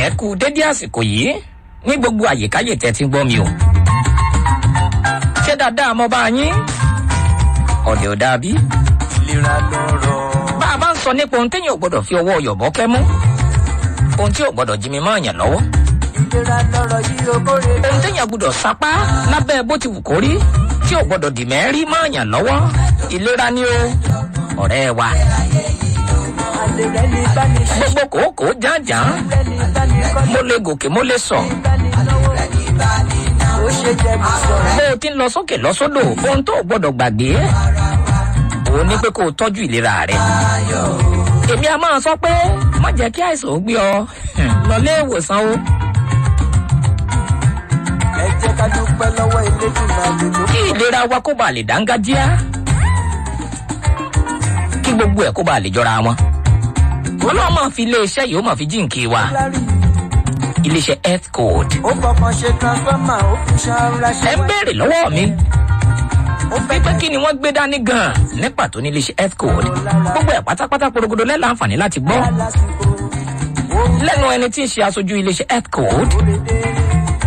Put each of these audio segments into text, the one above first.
ẹ kú dédé àsìkò yìí ní gbogbo àyíkáyè tẹ́ ti ń gbọ́ mi o. ṣé dáadáa mo bá yín ọ̀dẹ̀ ò dàbí. ìlera lọ́rọ̀. bá a bá ń sọ nípa ohun téèyàn ò gbọ́dọ̀ fi ọwọ́ yọ̀bọ́ kẹ́ mú ohun tí ò gbọ́dọ̀ jí mi mọ́ ọ̀yàn lọ́wọ́ ìlera lọ́rọ̀ yìí o kórè. ohun téèyàn gbọ́dọ̀ sapá lábẹ́ bó ti wù kó rí tí ò gbọ́dọ̀ dì mẹ́rí mọ́ ọ̀yàn lọ́wọ́ ìlera ni o ọ̀rẹ́ wa àlè rẹ̀ ní báni ṣe. gbogbo kòókòó jàǹjàǹ rẹ̀ ní báni kọ́ mo lè gòkè mo lè sọ báni lọ́wọ́. ó ṣe jẹ́ mi sọ̀rọ̀. bó o ti ń lọ sókè lọ sódò ohun tó o gbọ́dọ̀ gbàgbé òun ní pé kó o tọ́jú ìlera rẹ èmi a máa sọ pé má jẹ́ kí àìsàn ó gbé ọ lọ lé ìwòsàn o ẹ jẹ́ ká dúpẹ́ lọ́wọ́ elédùnmáà lè ló. kí ìlera wa kó bàa lè dáńgájíá kí gbogbo ẹ̀ kó bàa lè jọra wọn ọlọ́run máa fi iléeṣẹ́ yìí ó máa fi jíǹkì wa lárí iléeṣẹ́ health code ó kọ̀ọ̀kan ṣe transformer ó fi ṣàrà ṣe ẹ ń béèrè lọ́wọ́ mi ó fẹ́ pé kí ni wọ́n gbé dání gan-an ní pàtó ní iléeṣẹ́ health code gbogbo ẹ̀ pátápátá porogodo lẹ́la àǹfààní láti gbọ́ lásìkò. ó lẹ́nu ẹni tí ń ṣe aṣojú iléeṣẹ́ health code kórè dé.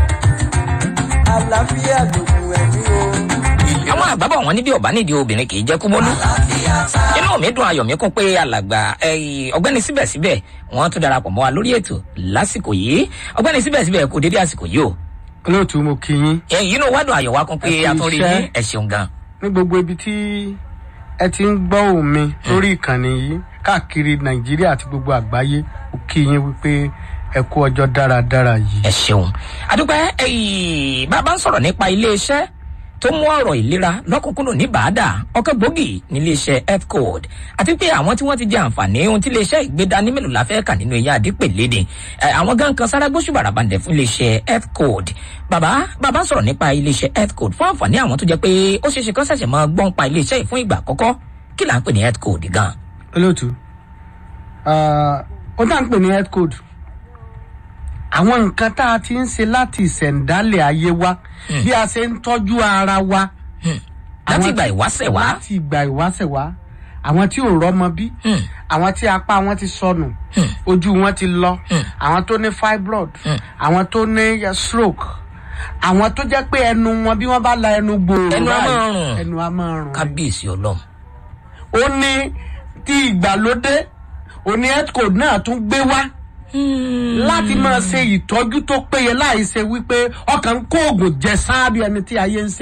àlàáfíà lògùn ẹ̀mí o. àwọn àgbàbọ̀ wọn níbi ọ̀bá nídìí obìnrin kì í jẹ́ kúmọ́lú inú mi dùn ayọ̀ mi kún pé alàgbà ẹ̀yìn, ọ̀gbẹ́ni síbẹ̀síbẹ̀ wọ́n tún darapọ̀ mọ́ wa lórí ètò lásìkò yìí ọ̀gbẹ́ni síbẹ̀síbẹ̀ kò dédé àsìkò yìí o olóòtú mo kí yín ẹ̀yìn inú wádùn ayọ̀ wa kún pé Ẹ kú atúnrí iṣẹ́. yín ẹ̀ ṣeun gan ní gbogbo ibi tí ẹ ti ń gbọ́ òun mi lórí ìkànnì yìí káàkiri nàìjíríà àti gbogbo àgbáyé mo kí yín wípé ẹ kú ọjọ́ dáradára yìí. ẹ ṣeun àdúpẹ́ ẹ̀yìn bàbá ń sọ̀rọ̀ nípa iléeṣẹ́ tó mú ọ̀rọ̀ ìlera lọ́kùnkúndùn ní bàádà ọkọ̀ gbòógì níléeṣẹ́ health code àti pé àwọn tí wọ́n ti jẹ àǹfààní ohun tí iléeṣẹ́ ìgbédání mélòó la fẹ́ kà nínú eyín àdípèlédè ẹ̀, àwọn gan kan sára gbóṣù bàràbàǹdẹ̀ fún iléeṣẹ́ health code bàbá bàbá ń sọ̀rọ̀ nípa iléeṣẹ́ health code fún àǹfààní àwọn tó jẹ́ pé ó ṣeé ṣe kán ṣẹ̀ṣẹ̀ máa gbọ́n pa iléeṣẹ́ yìí fún ìgbà àkọ́kọ́ kí là ń pè ní health code gan olóòtú ah, ó dá ń pè ní health code àwọn nǹkan tá a ti ń ṣe láti ìṣẹ̀ǹdálẹ̀ ayé wa bí a ṣe ń tọ́jú ara wa. láti Àwọn ìgbà tí- ìwáṣẹ̀ wá láti ìgbà ìwáṣẹ̀ wá àwọn tí ò rọ́mọ bí Hmm. àwọn tí apá wọn ti sọnù ojú wọn ti lọ àwọn tó ní fibroid àwọn tó ní eh, stroke àwọn tó jẹ́ pé ẹnu wọn bí wọ́n bá la ẹnu gbòòrò Ẹnu á báyìí, máa rùn. ẹnu á máa rùn kábíyèsí ọlọ́run ó ní tí ìgbàlódé òní health code náà tún gbé wá láti máa ṣe ìtọ́jú tó péye láì ṣe wípé ọkàn ń kó oògùn jẹ sáábì ẹni tí ayé ń ṣe.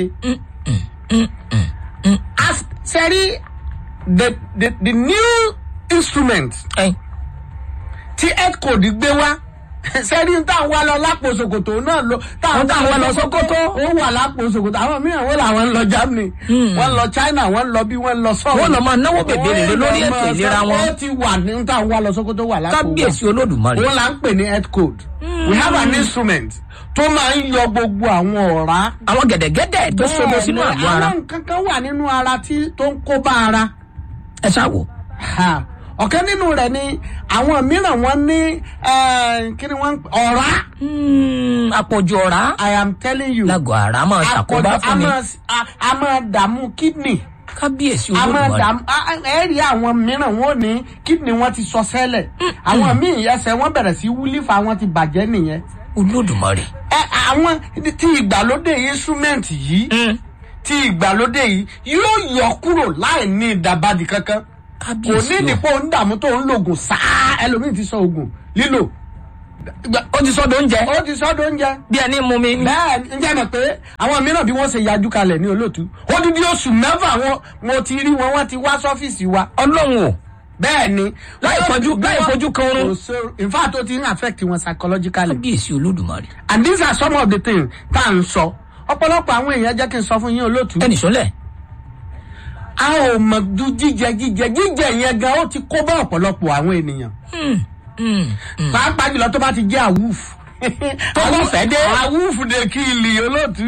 As sẹ́rí the the the new instrument ẹ̀yìn tí health code gbé wá sẹ́rí ń tàn wá lọ lápò ṣòkòtò náà lọ Wọ́n tàn wá lọ Sókótó. ó wà lápò ṣòkòtò àwọn mìíràn wọ́n làwọn ń lọ Germany wọ́n lọ China wọ́n lọ bí wọ́n lọ sọ́ọ̀ Wọ́n lọ máa náwó bèbè rere lórí Wọ́n lọ ètò máa ìlera sọ- wọn. ó ti wà ní ń tàn wá lọ Sókótó wà lápò wa kábíyèsí olódùmarè òun là ń pè ní health code we have an instrument tó máa ń yọ gbogbo àwọn ọ̀rá àwọn gẹ̀dẹ̀gẹ̀dẹ̀ tó sodo sínú Bẹ́ẹ̀ni, àgọ́ ara àwọn nǹkan kan wà nínú ara tí tó ń kó bá ara ẹ ṣáàwò Ha, ọ̀kan nínú rẹ̀ ni àwọn mìíràn wọ́n ní eh, kí ni wọ́n ń pè- ọ̀rá àpọ̀jù ọ̀rá i am telling you lágọ̀ ara máa ṣàkóbá àpọ̀jù- a fún mi máa s- a- a máa dààmú kidney kábíyèsí a máa olódùmarè dààmú a- a- ẹ rí àwọn mìíràn wọn ò ní kidney wọn ti sọ sẹ́lẹ̀ àwọn míì ẹsẹ̀ wọn bẹ̀rẹ̀ sí wúlífà wọn ti bàjẹ́ nìyẹn olódùmarè ẹ àwọn tí ìgbàlódé instrument yìí tí ìgbàlódé yìí yóò yọ kúrò láì ní ìdàbàdì kankan kò kábíyèsí ní o ìdìpọ̀ onídààmú tó ń lògùn sáá ẹlòmíì ti sọ oògùn lílò ó ti sọ́dọ̀ oúnjẹ ó ti sọ́dọ̀ oúnjẹ bí ẹni mú mi bẹ́ẹ̀ ń jẹ́ mọ̀ pé àwọn mìíràn bí wọ́n ṣe yájú kalẹ̀ ní olóòtú ó dídí oṣù mẹ́fà wọn mo ti rí wọn wọ́n ti wá sọ́fíìsì wa ọlọ́run o bẹ́ẹ̀ ni Láì fojú- láì fojú kan oorun. Kò sí- in fact ó ti ń affect wọn psychologically kábíyèsí olódùmarè and these are some of the things tá à ń sọ ọ̀pọ̀lọpọ̀ àwọn èèyàn jẹ́ kí n sọ fún yín olóòtú ẹnì sọ́lẹ̀ a ò mọ̀ ju jíjẹ jíjẹ jíjẹ yẹn gan ó ti kó bá ọ̀pọ̀lọpọ̀ àwọn ènìyàn pàápàá jùlọ tó bá ti jẹ́ àwùf Tó bá fẹ́ dé. àwùf de kí ilì olóòtú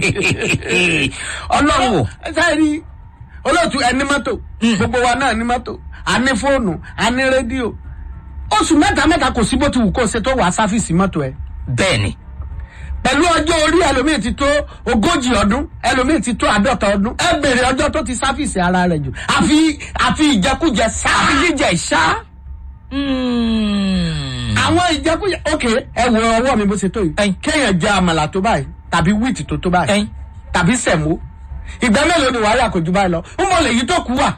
ọlọ́run o sẹ́ẹ̀rí olóòtú ẹni mọ́tò gbogbo wa náà ní mọ́tò a ní fóònù a ní rédíò oṣù mẹ́ta mẹ́ta kò sí bó ti wù kó ṣe tó wàá sáfìsì mọ́tò ẹ̀ bẹ́ẹ̀ ni pẹ̀lú ọjọ́ orí ẹlòmíì ti tó ogójì ọdún ẹlòmíì ti tó àádọ́ta ọdún ẹ bèrè ọjọ́ tó ti sáfìsì ara rẹ̀ jù àfi àfi ìjẹkújẹ sáà jíjẹ ìṣá àwọn ìjẹkújẹ ok ẹ wo ọwọ́ mi bó ṣe tó yìí Ẹyin. kéèyàn jẹ àmàlà tó báyìí tàbí wíìtì tó tó báyìí Ẹyin. tàbí sẹ̀mó ìgbà mélòó ni wàhálà kò ju báyìí lọ ń bọ̀ lèyí tó kú wà.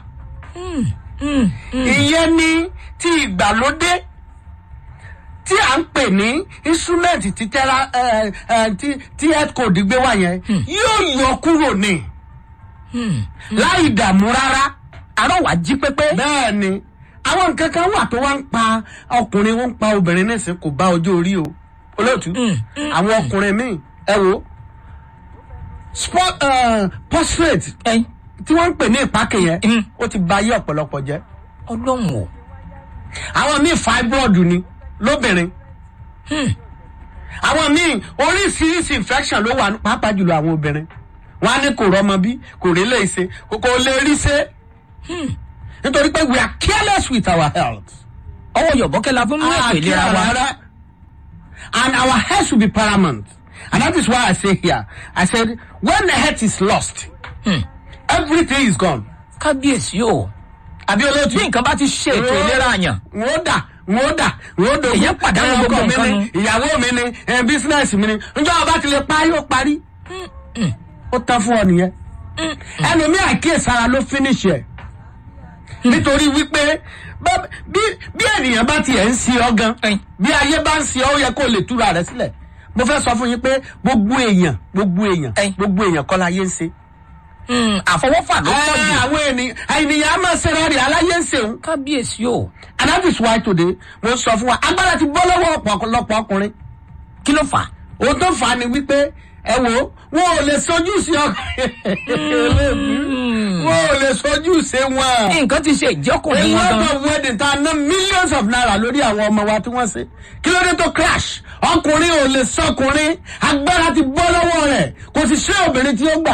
ìyẹn ni ti ìgbàlódé tí à ń pè ní instrument ti tẹ́ra ẹ, ẹ, tí tí health code gbé wá yẹn yóò yọ kúrò ní láì dààmú rárá àárọ̀ wá jí pépé. bẹ́ẹ̀ ni àwọn nǹkan kan wà tó wá ń pa ọkùnrin wọn ń pa obìnrin nísìn kò bá ojú orí o olóòtú àwọn ọkùnrin míì ẹ wo sport uh, prostate ẹyin tí wọ́n ń pè ní ìpákè yẹn Mm. ó ti ba ayé ọ̀pọ̀lọpọ̀ jẹ́ ọlọ́run o. àwọn míì fibroid ni lóbìnrin àwọn míì oríṣiríṣi infection ló wà pàápàá jùlọ àwọn obìnrin wọn á ní kò rọmọ bí kò rí lè ṣe kò kò lè rí ṣe nítorí pé we are careless with our health. ọwọ́ yọ̀bọ́kẹ́ la fún mú ètò ìlera wa. Rárá. And our health should be paramount. And that is why I say here, I said, when the health is lost, everything is gone. kábíyèsí o. Àbí olóòtú. bí nǹkan bá ti ṣe ètò ìlera àyàn. Wọ́n dà, wọ́n dà, wọ́n dò. Èyàn pàdánù Ẹ, gbogbo ọkọ mi nǹkan ni, Ìyàwó mi ni, ẹ, bísínẹ́sì mi ni. Njọ́ ọba ti lè parí, ó parí. Ó tán fún ọ nìyẹn. Ẹlòmíì àkíyèsára ló finish ẹ̀. Nítorí wípé bá- bí bí ènìyàn bá tiẹ̀ ń ṣe ọ gan Ẹyin. bí ayé bá ń ṣe ọ ó yẹ kó lè túra rẹ sílẹ̀ mo fẹ́ sọ fún yín pé gbogbo èèyàn gbogbo èèyàn Ẹyin. gbogbo èèyàn kọ́ láyé ń ṣe. Hmm, àfọwọ́fà ló pọ̀ Ẹ, jù. àwọn ènìyàn ènìyàn á máa ṣe rárẹ̀ aláyé ń ṣeun kábíyèsí o. and that is why today mo sọ fún wa agbára ti bọ́ lọ́wọ́ ọ̀pọ̀lọpọ̀ ọkùnrin kí ló fà á. ohun tó fà á ni wípé ẹ wo wọn ò lè sojú sí ọkùnrin wọn ò lè sojú sí wọn. nǹkan ti ṣe ìjọkùnrin a wọn lot gan. of wedding tá a ná millions of naira lórí àwọn ọmọ wa tí wọ́n ṣe kí ló dé tó crash ọkùnrin ò lè sọkùnrin agbára ti bọ́ lọ́wọ́ rẹ̀ kò sì ṣe obìnrin tí ó gbà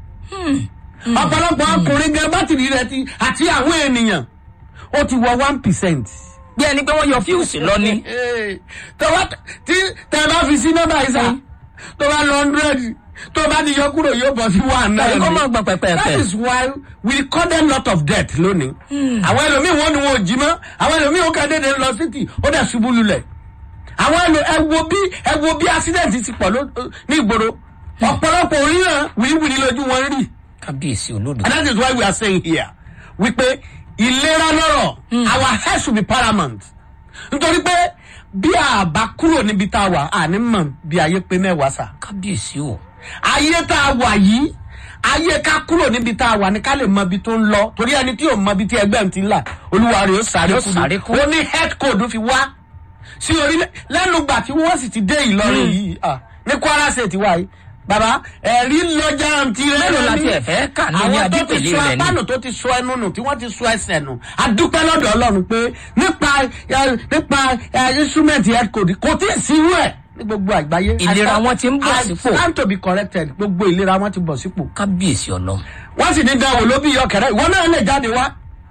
ọ̀pọ̀lọpọ̀ ọkùnrin gan bátìrì rẹ̀ ti àti àwọn ènìyàn ó ti wọ one percent. bí ẹni pé wọ́n yọ fíùsì lọ ni. tọ́wọ́ tí tẹ́ bá fi sí nọ́mbà yìí sá tó bá lọ hundred tó bá ti yọ kúrò yóò bọ̀ sí one náà tàbí kọ́ ni. máa gbọ̀n that pẹ̀pẹ̀pẹ̀. is why we recorded lot of death lónìí. àwọn ẹlòmíì wọn ni wọn ò jí mọ́ àwọn ẹlòmíì ó kàn déédéé lọ títì ó dẹ̀ ṣubú lulẹ̀. àwọn ẹlò ẹ wo bí ẹ wo bí accident ti pọ̀ ló- ní ìgboro ọ̀pọ̀lọpọ̀ oríran wìrìwìrì lójú wọn rí. kábíyèsí olódò. and that is why we are saying here wípé ìlera lọ́rọ̀ our health should be paramount nítorí pé bí a bá kúrò níbi tá a wà àní mọ̀ bí ayé pé mẹ́wàá sà kábíyèsí o. ayé tá a wà yìí ayé ká kúrò níbi tá a wà ní ká lè mọ ibi tó ń lọ torí ẹni tí ò mọ ibi tí ẹgbẹ́ ń ti ń là olúwa rẹ̀ ó sáré Yóò kú sáré kú. ó ní health code fi wá sí orílẹ̀ lẹ́nu gbà tí wọ́n sì ti dé ìlọrin yìí ah, ní kwara state wa yìí bàbá ẹ̀rí lọ́jà ti rẹ̀ Mélòó la tiẹ̀ fẹ́ kà ní ní àwọn tó ti adípèlé sọ rẹ̀ ni? apánù tó ti sọ ẹnu nù tí wọ́n ti sọ ẹsẹ̀ nù adúpẹ́ lọ́dọ̀ ọlọ́run pé nípa ẹ, nípa ẹ, instrument health code kò tí ì sírú ẹ̀ ní gbogbo àgbáyé. Ìlera I stand- wọn ti ń bọ̀ I sípò. stand to be corrected gbogbo ìlera wọn ti bọ̀ sípò. kábíyèsí ọlọ́run. wọ́n sì ní dáwọ́ ló bí yọkẹ̀rẹ́ ìwọ náà lè jáde wá.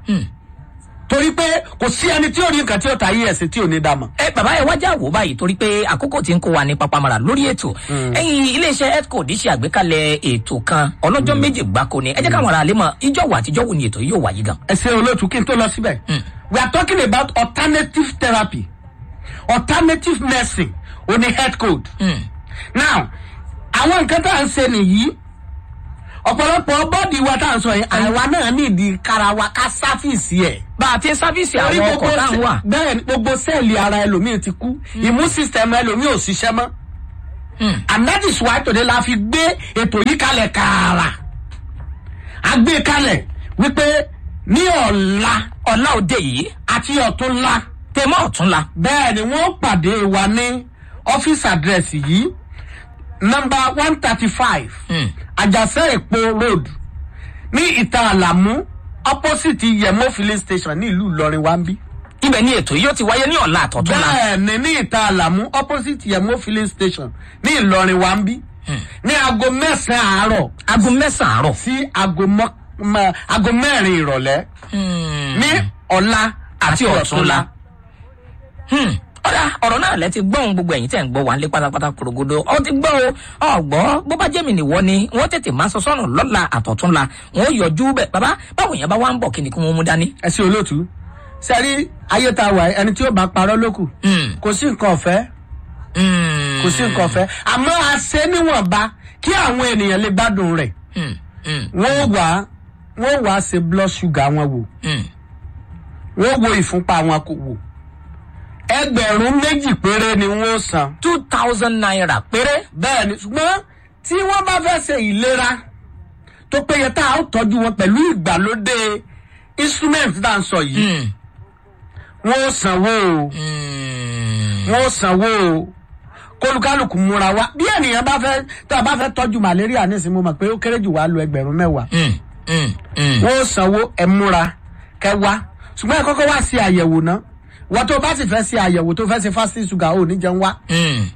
torí pé kò sí ẹni tí ò ní nǹkan tí ó ta yí ẹ̀sìn tí ò ní dàmọ̀. ẹ bàbá ẹ wájà wò báyìí torí pé àkókò tí ń kó wa ní papamara lórí ètò ẹyin iléeṣẹ healthcode ṣe àgbékalẹ ètò kan ọlọjọ méje gbáko ni ẹ jẹ káwọn ará lè mọ ìjọ wà àtijọ́ wo ni ètò yìí yóò wáyé gan. ẹ ṣe olóòtú kí n tó lọ síbẹ̀. we are talking about alternative therapy alternative medicine o ní health code. now àwọn nǹkan tá à ń ṣe nìyí ọ̀pọ̀lọpọ̀ bọ́ọ̀dì wa tá à ń sọ yẹn àwa náà ní ìdí kára wa ká sáfìsì ẹ̀. bá a ti ń sáfíìsì Torí àwọn gbogbo ọkọ̀ táwọn sẹ- wà. bẹ́ẹ̀ ni gbogbo sẹ́ẹ̀lì ara ẹlòmíì ti kú immune system ẹlòmíì ò ṣiṣẹ́ mọ́. and that is why today la fi gbé ètò yìí kalẹ̀ kààrà. a gbé kalẹ̀ wípé ní ọ̀la ọ̀la òde yìí àti ọ̀túnla tèmọ́ ọ̀túnla bẹ́ẹ̀ ni wọ́n pàdé wa ní ọ́fíìsì àdírẹ́sì yìí nọmba one thirty five àjàsẹ́ èpo road ní ìta àlàmú opposite yẹmọ filling station ní ìlú ìlọrin wa ń bí. ibẹ̀ ni ètò yìí yóò ti wáyé ní ọ̀la àtọ̀túnla. bẹ́ẹ̀ ni ní ìta àlàmú opposite yẹmọ filling station ní ìlọrin wa ń bí. ní aago mẹ́sàn-án àárọ̀ aago mẹ́sàn-án àárọ̀. sí aago mọ́- mọ́- aago mẹ́rin ìrọ̀lẹ́ ní ọ̀la àti ọ̀túnla. ọ̀dà ọ̀rọ̀ náà lẹ ti gbọ́n gbogbo ẹ̀yìn tẹ̀ ń gbọ́ wà ń lé pátápátá korogodo ọ ti gbọ́ o ọ̀gbọ́ bó bá jẹ́mi nìwọ ni wọ́n tètè máa sọ sọ́run lọ́la àtọ̀túnla wọ́n yọjú bẹ̀ bàbá báwo yẹn bá wá ń bọ̀ kí ni kí wọ́n mú dání. ẹ ṣe olóòtú sẹ́rí ayé ta wà ẹni tí ó bá parọ́ lókù Mm, kò sí nǹkan ọ̀fẹ́ mm, kò sí nǹkan ọ̀fẹ́ àmọ́ a ṣe níwọ̀nba kí àwọn ènìyàn lè gbádùn rẹ̀ mm, mm, wọ́n wà wọ́n wà ṣe blood sugar wọn wò mm. wọ́n wo ìfúnpá wọn kò wò ẹgbẹ̀rún méjì péré ni wọ́n san two thousand naira péré. bẹ́ẹ̀ ni ṣùgbọ́n tí wọ́n bá fẹ́ ṣe ìlera tó péye tá a ó tọ́jú wọn pẹ̀lú ìgbàlódé instrument tá à ń sọ yìí Mm, wọ́n ó sanwó o mm, wọ́n ó sanwó o kólukálukú múra wá bí ènìyàn bá fẹ́ tá a bá fẹ́ tọ́jú malaria nísìnyí mo mọ̀ pé ó kéré jù wá lo ẹgbẹ̀rún mẹ́wàá mm, mm, mm. wọ́n ó sanwó ẹ múra kẹ wá ṣùgbọ́n ẹ kọ́kọ́ wá sí àyẹ̀wò náà wọ́n tó bá sì fẹ́ sí àyẹ̀wò tó fẹ́ ṣe fasting sugar ò ní jẹun wá Mm,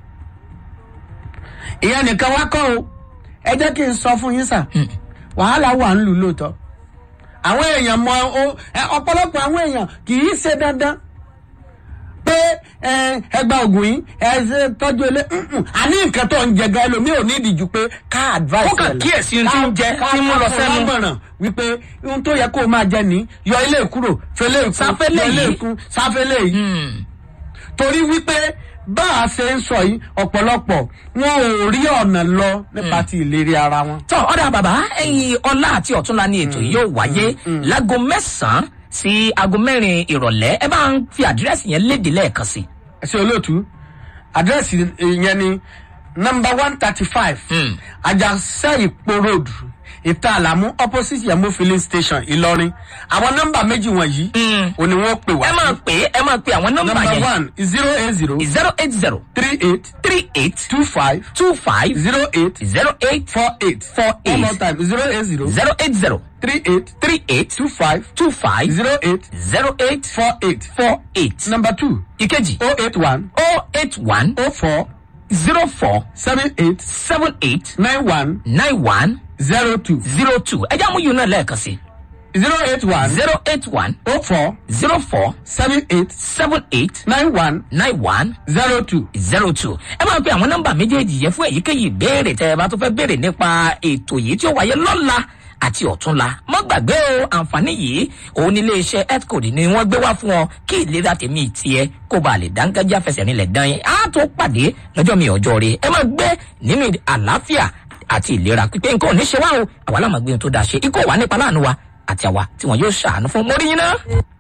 ìyẹn nìkan wá kọ́ o ẹ jẹ́ kí n sọ fún yín sà wàhálà wà ń lù lóòótọ́ àwọn èèyàn mọ o- ẹ, ọ̀pọ̀lọpọ̀ àwọn èèyàn kì í ṣe dandan pé ẹ, ẹgbà ògùn yìí ẹ ṣe tọ́jú ilé mm-mm. àní nǹkan tó ń jẹ gan ẹlòmíì ò ní ìdíjú pé ká advice Ó kàn ẹ̀ lọ. kíyèsí ohun tí ń jẹ, Ká- tí ń mú lọ ká sẹ́nu. fún lámọ̀ràn wípé ohun tó yẹ kó o máa jẹ ní yọ ilé kúrò fẹlẹ́ ìkún Sáfẹ́lẹ̀ yọ ilé yìí. ìkún sáfẹ́lẹ̀ yìí mm. torí wípé bá a ṣe ń sọ yìí ọ̀pọ̀lọpọ̀ wọn ò rí ọ̀nà lọ nípa ti ìlérí ara wọn. tọ́ ọ̀dà bàbá ẹ̀yin ọlá àti ọ̀túnla ni ètò yìí yóò wáyé láago mẹ́sàn-án sí aago mẹ́rin ìrọ̀lẹ́ ẹ bá ń fi àdírẹ́sì yẹn léde lẹ́ẹ̀kan sí. ẹ ṣe olóòtú àdírẹ́sì yẹn ni nọmba one thirty five Mm. ajásẹ́ ìpó road ìta àlàmú opposite yẹmú filling station ìlọrin àwọn nọmba méjì wọ̀nyí Mm. òní wọ́n pè wá ẹ máa pè é ẹ máa pe àwọn nọ́mbà nọmba yẹn one zero eight zero zero eight zero three eight three eight two five two five zero eight zero eight four eight Four one eight. more time zero eight zero zero eight zero three eight three eight two five two five zero eight zero eight four eight four eight. number two ìkejì oh eight one oh eight one oh four zero four seven eight seven eight nine one nine one zero two zero two ẹ jẹ́ àmúyùn náà lẹ́ẹ̀kan sí zero eight one zero eight one oh four zero four seven eight seven eight nine one nine one zero two. zero two ẹ máa pe àwọn nọ́mbà méjèèjì yẹn fún èyíkéyìí ìbéèrè tẹ ẹ bá tó fẹ́ béèrè nípa ètò yìí tí ó wáyé lọ́la àti ọ̀túnla mọ́ gbàgbé o àǹfààní yìí òun ní iléeṣẹ́ healthcode ni wọ́n gbé wá fún ọ kí ìlera tèmi tiẹ̀ kó ba lè dáńgájá fẹsẹ̀ nílẹ̀ dán yín á tó pàdé lọ́jọ́ mi ọjọ́ rẹ ẹ máa gbé nínú àlàáfíà àti ìlera pípé nǹkan ò ní ṣe wá o àwa láwọn gbé ohun tó dáa ṣe ikú wà nípa láàánú wa àti àwa tí wọn yóò ṣàánú fún mórí yín náà.